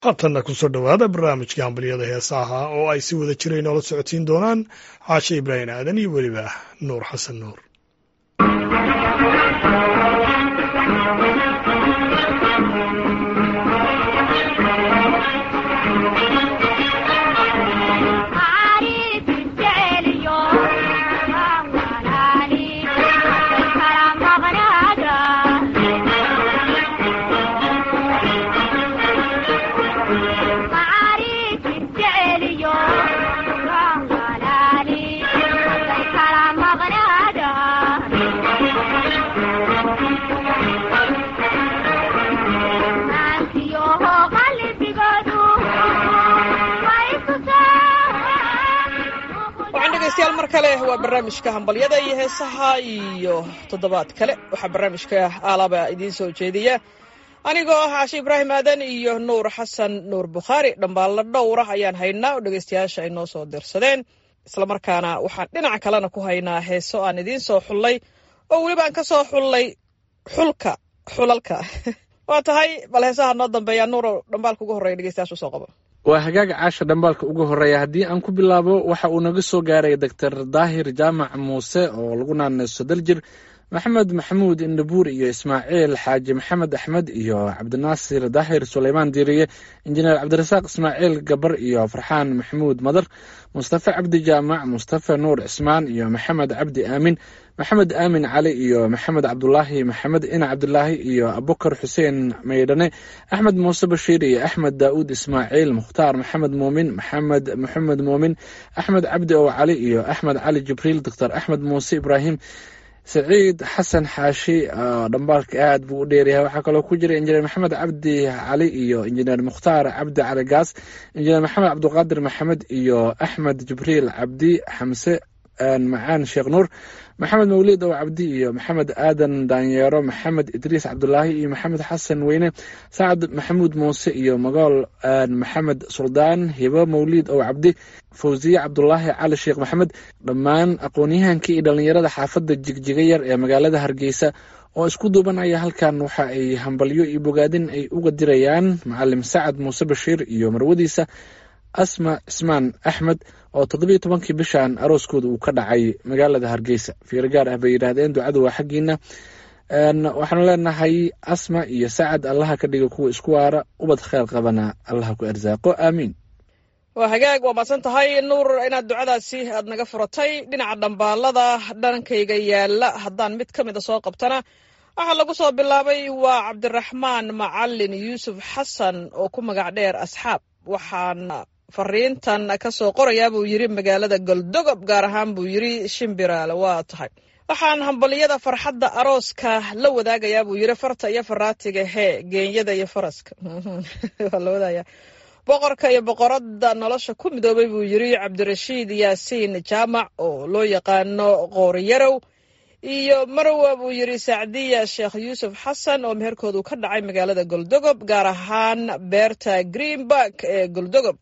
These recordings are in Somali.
haatanna kusoo dhowaada barnaamijka hambalyada heesaha oo ay si wada jira inoola socodsiin doonaan caashe ibraahim aadan iyo weliba nuur xasan nuur degeystayaal mar kale waa barnaamijka hambalyada iyo heesaha iyo toddobaad kale waxaa barnaamijka aalaba idiin soo jeediya anigoo ah caashe ibraahim aadan iyo nuur xasan nuur bukhaari dhambaallo dhowra ayaan haynaa oo dhegeystayaasha ay noo soo dirsadeen islamarkaana waxaan dhinaca kalena ku haynaa heeso aan idiin soo xullay oo weliba aan ka soo xullay xulka xulalka waa tahay bal heesaha noo dambeeya nuuro dhambaalka ugu horreya dhegeystayaasha usoo qabo waa hagaaga caasha dhambaalka ugu horreeya haddii aan ku bilaabo waxa uu naga soo gaaray doctor daahir jaamac muuse oo lagu naaneyso daljir maxamed maxamuud indhabuur iyo ismaaciil xaaji maxamed axmed iyo cabdinaasir daahir suleymaan diiriye injineer cabdirasaaq ismaaciil gabar iyo farxaan maxamuud madar mustafe cabdi jaamac mustafe nuur cismaan iyo maxamed cabdi aamin maxamed aamin cali iyo maxamed cabdulaahi maxamed ina cabdulaahi iyo abukar xuseen maydhane axmed muuse bashiir iyo axmed daa'uud ismaaciil mukhtaar maxamed muumin maxamed maxamed muumin axmed cabdi ow cali iyo axmed cali jibriil doctor axmed muuse ibraahim saciid xasan xaashi dhambaalka aad buu u dheeryahay waxaa kaloo ku jira injineer maxamed cabdi cali iyo injineer mukhtaar cabdi cali gaas injineer maxamed cabdiqaadir maxamed iyo axmed jibriil cabdi xamse macaan sheekh nuur maxamed mawlid ow cabdi iyo maxamed aadan daanyeero maxamed idriis cabdulaahi iyo maxamed xasan weyne sacad maxamuud muuse iyo magool maxamed suldaan hibo mawlid ow cabdi fawsiye cabdulaahi cali sheekh maxamed dhammaan aqoon-yahankii iyo dhallinyarada xaafadda jigjiga yar ee magaalada hargeysa oo isku duubanaya halkan waxa ay hambalyo iyo bogaadin ay uga dirayaan macalim sacad muuse bashiir iyo marwadiisa asma cismaan axmed oo toddobiyo tobankii bishan arooskooda uu ka dhacay magaalada hargeysa fiiro gaar ah bay yidhaahdeen ducadu waa xaggiina waxaanu leenahay asma iyo sacad allaha ka dhiga kuwa isku waara ubad kheyr qabana allaha ku arsaaqo aamiin waa hagaag waa maadsan tahay nuur inaad ducadaasi aad naga furatay dhinaca dhambaalada dhankayga yaala haddaan mid ka mida soo qabtana waxaa lagu soo bilaabay waa cabdiraxmaan macalin yuusuf xasan oo ku magac dheer asxaab waxaan fariintan ka soo qorayaa buu yidhi magaalada goldogob gaar ahaan buu yidhi shimbiraale waa tahay waxaan hambaliyada farxadda arooska la wadaagayaa buu yidhi farta iyo faraatiga hee geenyada iyo faraska waa la wadaaya boqorka iyo boqoradda nolosha ku midoobay buu yidhi cabdirashiid yaasiin jaamac oo loo yaqaano qooriyarow iyo marwa buu yidhi sacdiya sheekh yuusuf xasan oo meherkoodu ka dhacay magaalada goldogob gaar ahaan beerta greenburg ee goldogob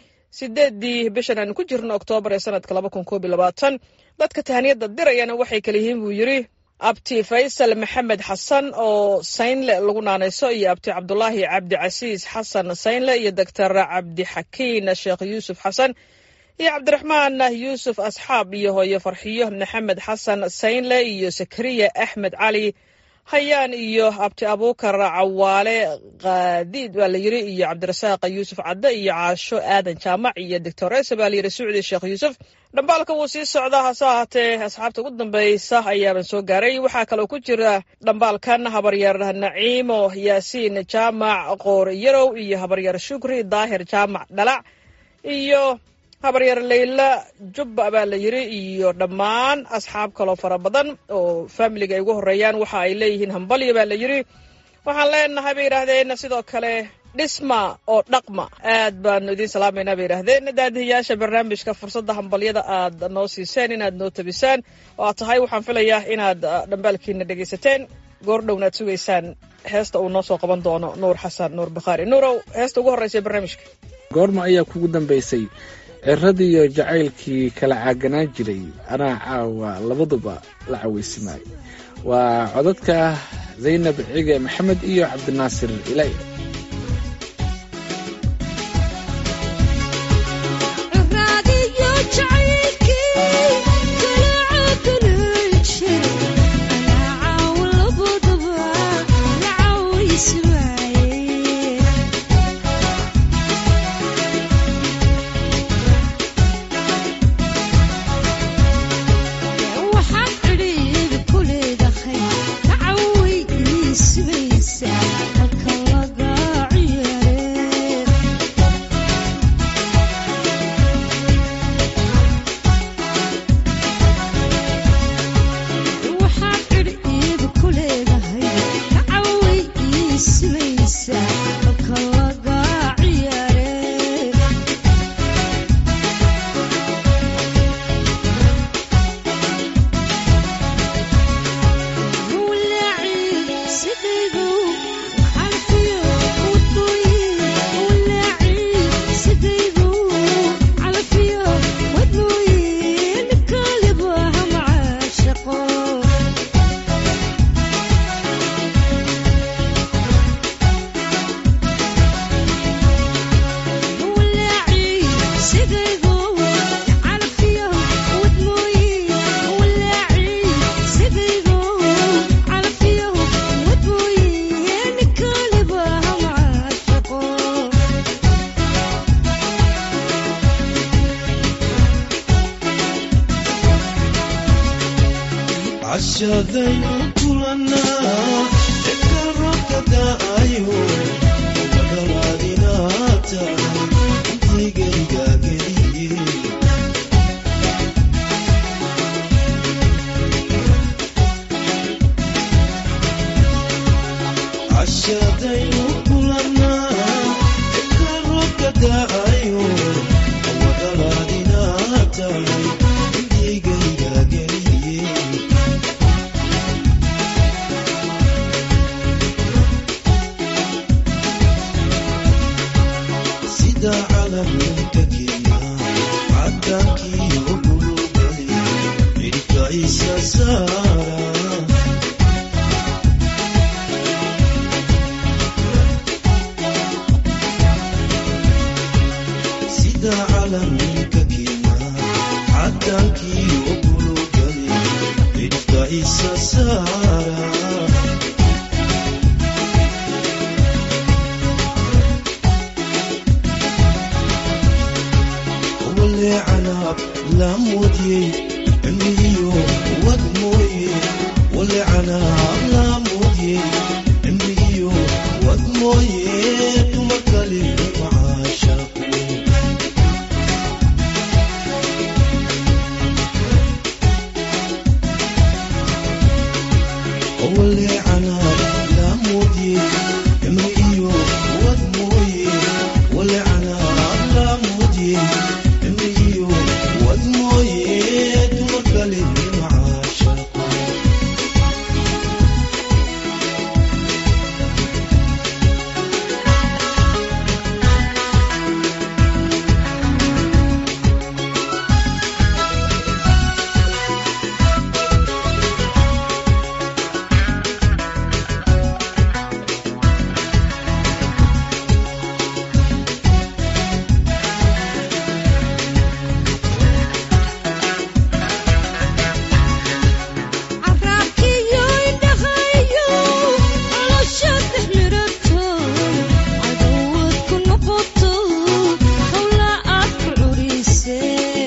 sideedii bishan aanu ku jirno oktoobar ee sanadka laba kun koob iyo labaatan dadka tahaniyadda dirayana waxay kala yihiin buu yidhi abti faysal maxamed xasan oo saynle lagu naanayso iyo abti cabdulaahi cabdicasiis xasan saynle iyo doctor cabdixakiin sheekh yuusuf xasan iyo cabdiraxmaan yuusuf asxaab iyo hooyo farxiyo maxamed xasan saynle iyo sakariya axmed cali hayaan iyo abti abuukar cawaale kaadiid baa la yidhi iyo cabdirasaaq yuusuf cadde iyo caasho aadan jaamac iyo doctoresa baa layidhi sucdi sheekh yuusuf dhambaalka wuu sii socdaa hase ahaatee asxaabta ugu dambeysa ayaaban soo gaaray waxaa kaloo ku jira dhambaalkan habaryar naciimo yaasiin jaamac qoor yarow iyo habaryar shukri daahir jaamac dhalac iyo habaryar leyla jubba baa la yidhi iyo dhammaan asxaab kaloo fara badan oo faamiliga ay ugu horreeyaan waxa ay leeyihiin hambalyo baa la yidhi waxaan leenahay bay yidhaahdeen sidoo kale dhisma oo dhaqma aad baanu idiin salaamaynaa bay yidhaahdeen daadihiyaasha barnaamijka fursadda hambalyada aad noo siiseen inaad noo tabisaan oo aad tahay waxaan filayaa inaad dhambaalkiina dhegaysateen goor dhowna ad sugaysaan heesta uu noo soo qaban doono nuur xasan nuur bakhaari nuurow heesta ugu horreysa barnaamijka goorma ayaa kugu dambaysay ciradiiyo jacaylkii kala caaganaa jiray anaa caawa labaduba la cawaysimaay waa codadka zaynab cige maxamed iyo cabdinaasir ilay cashadaynu kulanaa eka roobka da'ayo wadalaadinaad tahay intii geliga geliye cashadaynu kulanaa eka roobka da'ayo wadalaadinaad tahay intii geliga geliye sida calamka kenya cadankii ogulugay cirka isa saara sida calamka kenya cadankii ogulugay cirka isa saara wale canaab la muudiyey cimrigiyo wad mooye wale canaab la muudiyey cimrigiyo wad mooye tuma kale macaashaqu wale canaab la muudiyey cimrigiyo wad mooye wale canaab la muudiyey cimrigiyo wad mooye tuma kale macaashaqu carraabkiyo indhahayo nolosha dexmirato cadowad ku noqoto howla aad ku curisee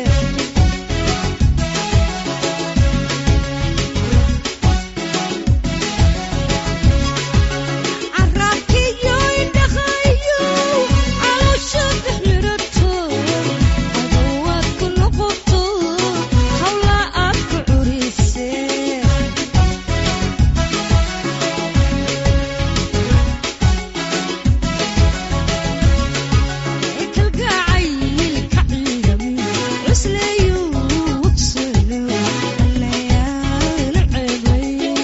carraabkiyo indhahayo nolosha dexmirato cadowad ku noqoto howla aad ku curisee kalgacaylka ciidam cusleeyu wabsano allayaana ceebay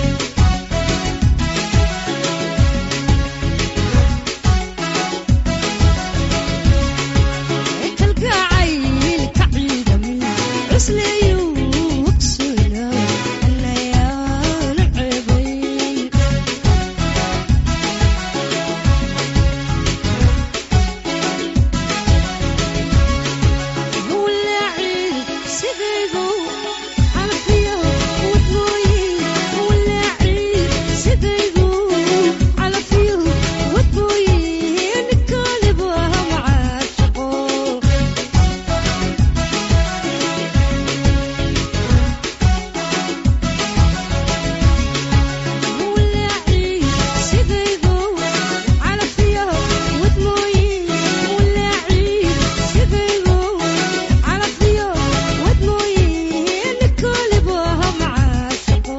kalgacaylka ciidam cusleeyu wabsano allayaana ceebay walaacid sidaydu calfiyo wadmooye walaacid sidaydu calfiyo wadmooye ninkaliba macaashaqo walaacid sidaydu calfiyo wadmooye walaacid sidaydu calfiyo wadmooye ninkaliba macaashaqo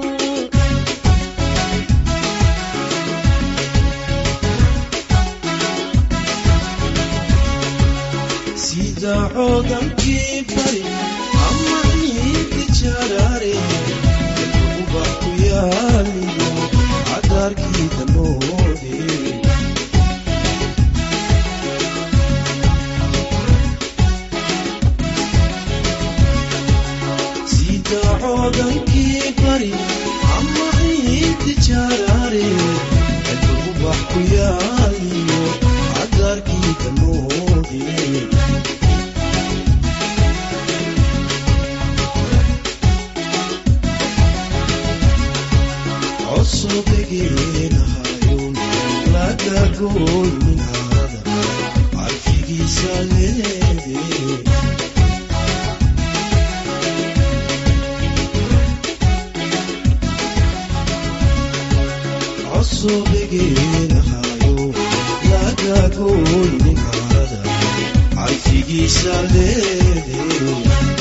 sida coodankii bari ama ciidi jaraare ubax ku yaaliyo cadaarkii danoode sida coodankii bari ama ciidi jaraare ubax ku yaaliyo cadaarkii danoode cosobegeenahayon lagagoy minhaada carfigiisa leede soo dhegeenahayo laga gooynin carada carfigiisa leede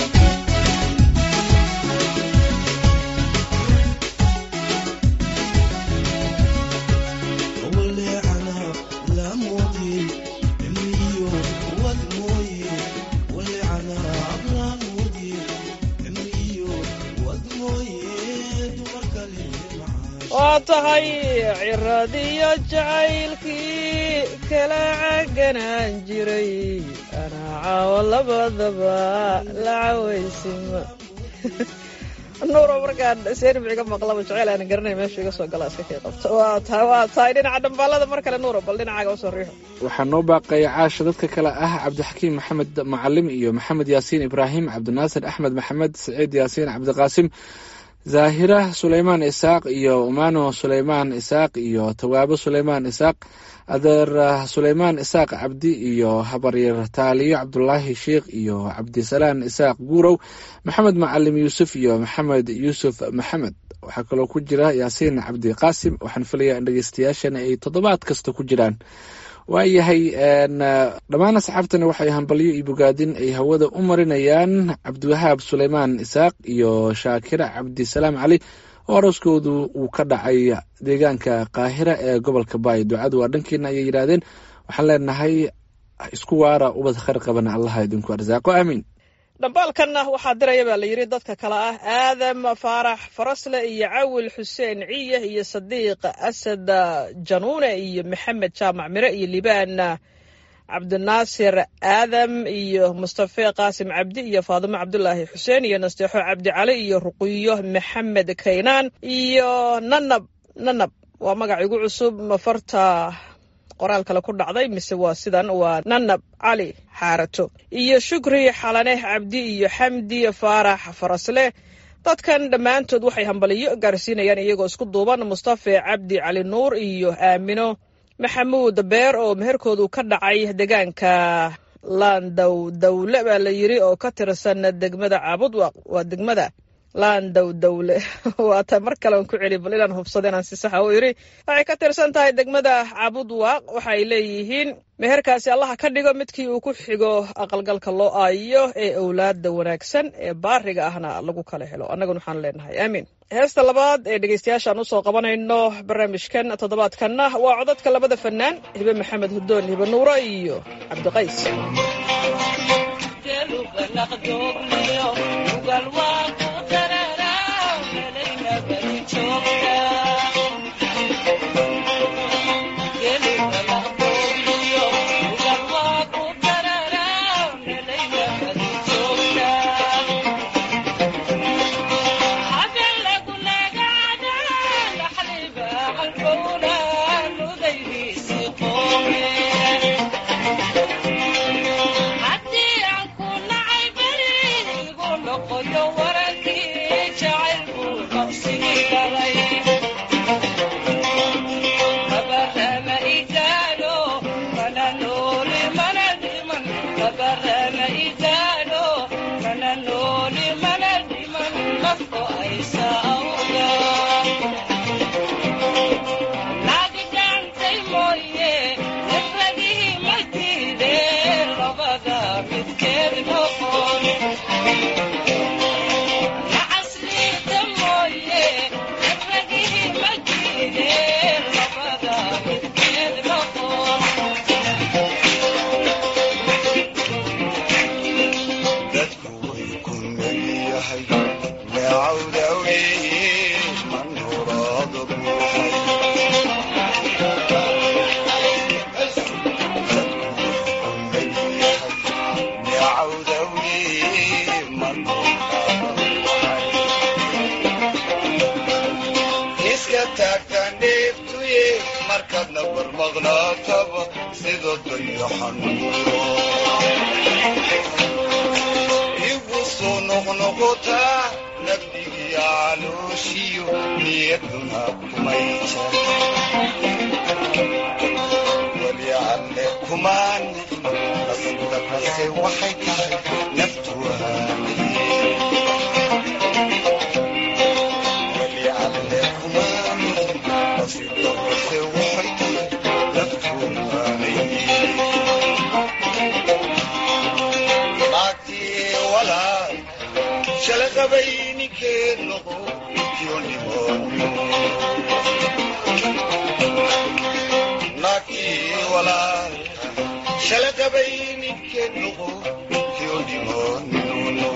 waleecana laamudin cimriyo wad mooye waleecana laamudin cimriyo wad mooye dumar kale macaan waa tahay ciradiyo jacaylkii kala caganaan jiray anaa caawo labadaba la cawaysima nuuro markaan seerbiga maqlaba jeceyl aan garanay meesha iga soo gala iska kii qabto waa tahay waa tahay dhinaca dhambaalada mar kale nuuro bal dhinacaaga usoo riixo waxaa noo baaqaya caasha dadka kale ah cabdixakiim maxamed macalim iyo maxamed yaasiin ibraahim cabdinaasir axmed maxamed saciid yaasiin cabdiqaasim zaahira suleymaan isaaq iyo umano suleymaan isaaq iyo tawaabo suleymaan isaaq adeer suleymaan isaaq cabdi iyo habaryar taaliyo cabdulaahi sheikh iyo cabdisalaan isaaq guurow maxamed macalim yuusuf iyo maxamed yuusuf maxamed waxaa kaloo ku jira yaasiin cabdi qaasim waxaan filayaa in dhegeystayaashana ay toddobaad kasta ku jiraan waayahay dhammaan asxaabtani waxay hambalyo iyo bogaadin ay hawada u marinayaan cabdiwahaab suleymaan isaaq iyo shaakira cabdisalaam cali oo arooskoodu uu ka dhacay deegaanka qaahira ee gobolka baay ducadu waa dhankiina ayay yidhaahdeen waxaan leenahay isku waara ubad khayr qabana allaha idinku arsaaqo aamiin dhambaalkanna waxaa diraya baa la yidhi dadka kale ah aadam faarax farasle iyo cawil xuseen ciye iyo sadiiq asad januune iyo maxamed jaamac mire iyo libaan cabdinaasir aadam iyo mustafe qaasim cabdi iyo faadimo cabdulaahi xuseen iyo nasteexo cabdi cali iyo ruqiyo maxamed kaynaan iyo nanab nanab waa magac igu cusub mafarta qoraal kale ku dhacday mise waa sidan waa nanab cali xaarato iyo shukri xalane cabdi iyo xamdi faarax farasle dadkan dhammaantood waxay hambaliyo gaarsiinayaan iyagoo isku duuban mustafe cabdi cali nuur iyo aamino maxamuud beer oo meherkoodu ka dhacay deegaanka laandow dawle baa la yidhi oo ka tirsan degmada caabudwaq waa degmada laandow dawle waata mar kale aan ku celi bal inaan hubsado inaan si saxa u idhi waxay ka tirsan tahay degmada caabudwaaq waxay leeyihiin meherkaasi allaha ka dhigo midkii uu ku xigo aqalgalka loo aayo ee owlaada wanaagsan ee baariga ahna lagu kala helo annaguna waxaan leenahay aamiin heesta labaad ee dhegeystayaashaan usoo qabanayno barnaamijkan toddobaadkanna waa codadka labada fanaan hibe maxamed hudoon hibe nuuro iyo cabdiqays dadku way ku leeyahay neecawda weeye manuraado buuxay neecawda weeye manuraado buuxay iska taagta neeftuye markaadna barmaqnaataba sida dayaxanuuro igu soo noqnoqotaa nabdigiya calooshiyo niyaduna kumay jar weli alle kumaan nasiibka kase waxay tahay naftu waaniye weli alle kumaan nasiibka kase shalaqabay ninkee noqo naagtii walaalka shalaqabay ninkee noqo kyo dhimoonino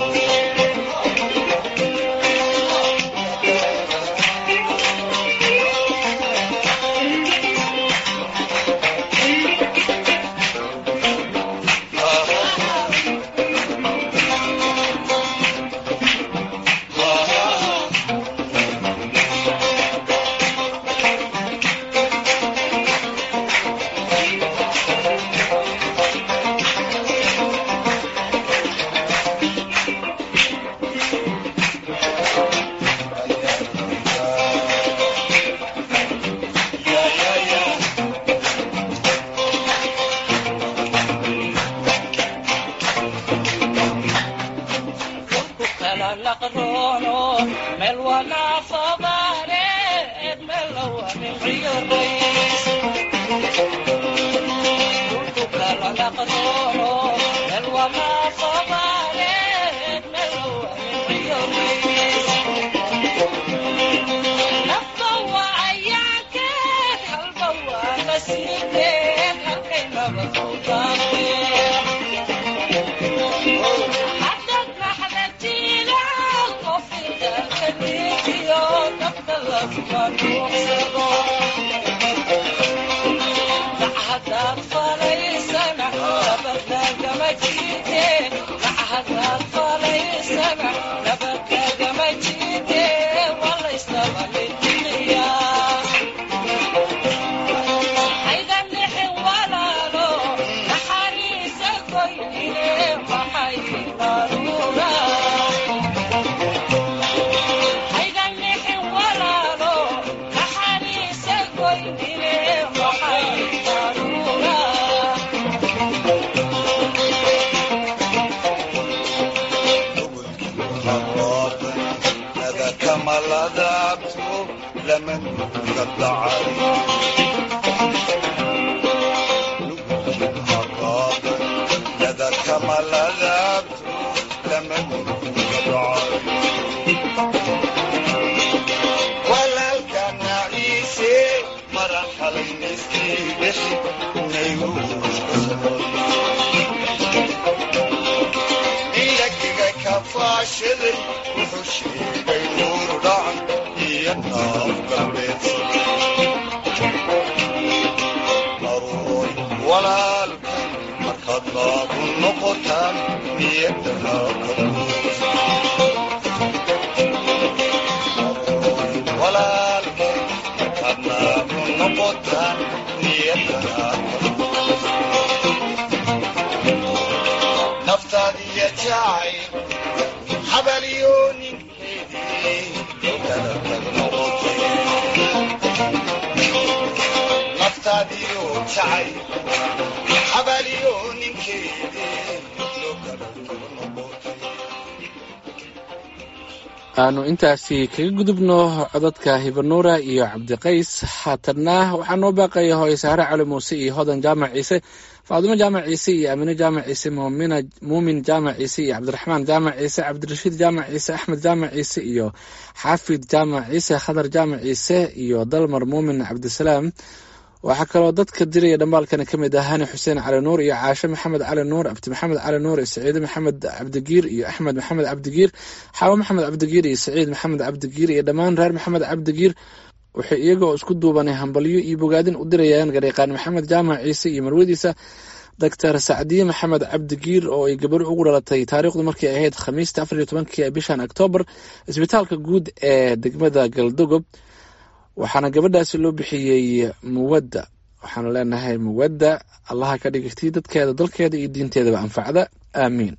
aanu intaasi kaga gudubno codadka hibanuura iyo cabdiqays haatanna waxaa noo baaqaya hooye saare cali muuse iyo hodan jaamac ciise faadimo jaamac ciise iyo aamine jaamac ciise muumin jaamac ciise iyo cabdiraxmaan jaamac ciise cabdirashiid jaamac ciise axmed jaamac ciise iyo xaafid jaamac ciise khadar jaamac ciise iyo dalmar muumin cabdisalaam waxaa kaloo dadka diraya dhambaalkana ka mid ah hani xuseen cali nuur iyo caashe maxamed cali nuur abdi maxamed cali nuur iyo saciide maxamed cabdigiir iyo axmed maxamed cabdigiir xaawo maxamed cabdigiir iyo saciid maxamed cabdigiir iyo dhammaan reer maxamed cabdigiir waxay iyaga oo isku duubanay hambalyo iyo bogaadin u dirayaan gareeqaan maxamed jaamac ciise iyo marwadiisa doctor sacdiye maxamed cabdigiir oo ay gabar ugu dhalatay taariikhdu markay ahayd khamiista afar iyo tobankii bishan oktoobar isbitaalka guud ee degmada galdogob waxaana gabadhaasi loo bixiyey muwadda waxaanu leenahay muwadda allaha ka dhigirtii dadkeeda dalkeeda iyo diinteedaba anfacda aamiin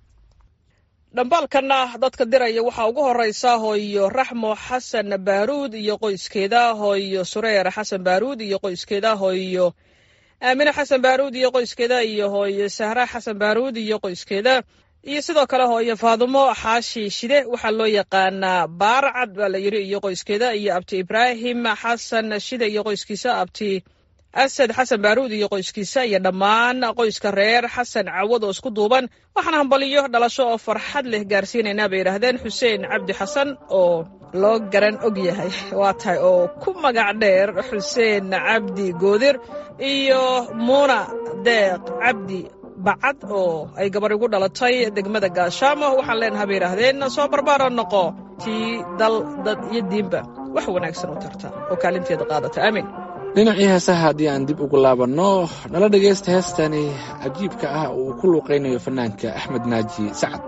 dhambaalkana dadka diraya waxaa ugu horeysa hooyo raxmo xasan baaruud iyo qoyskeeda hooyo sureer xasan baaruud iyo qoyskeeda hooyo aamine xasan baaruud iyo qoyskeeda iyo hooyo sahra xasan baaruud iyo qoyskeeda iyo sidoo kale hooyo faadumo xaashi shide waxaa loo yaqaanaa baarcad baa la yidhi iyo qoyskeeda iyo abti ibraahim xasan shide iyo qoyskiisa abti asad xasan baaruud iyo qoyskiisa iyo dhammaan qoyska reer xasan cawad oo isku duuban waxaan hambaliyo dhalasho oo farxad leh gaarsiinaynaa bay yidhaahdeen xuseen cabdi xasan oo loo garan og yahay waa tahay oo ku magac dheer xuseen cabdi goodir iyo muuna deeq cabdi bacad oo ay gabar igu dhalatay degmada gaashaamo waxaan leenaha bay yidhaahdeen soo barbaara noqo tii dal dad iyo diinba wax wanaagsan u tarta oo kaalinteeda qaadata aamin dhinacii heesaha haddii aan dib ugu laabanno nala dhegaysta heestani cajiibka ah oo uu ku luuqaynayo fanaanka axmed naaji sacad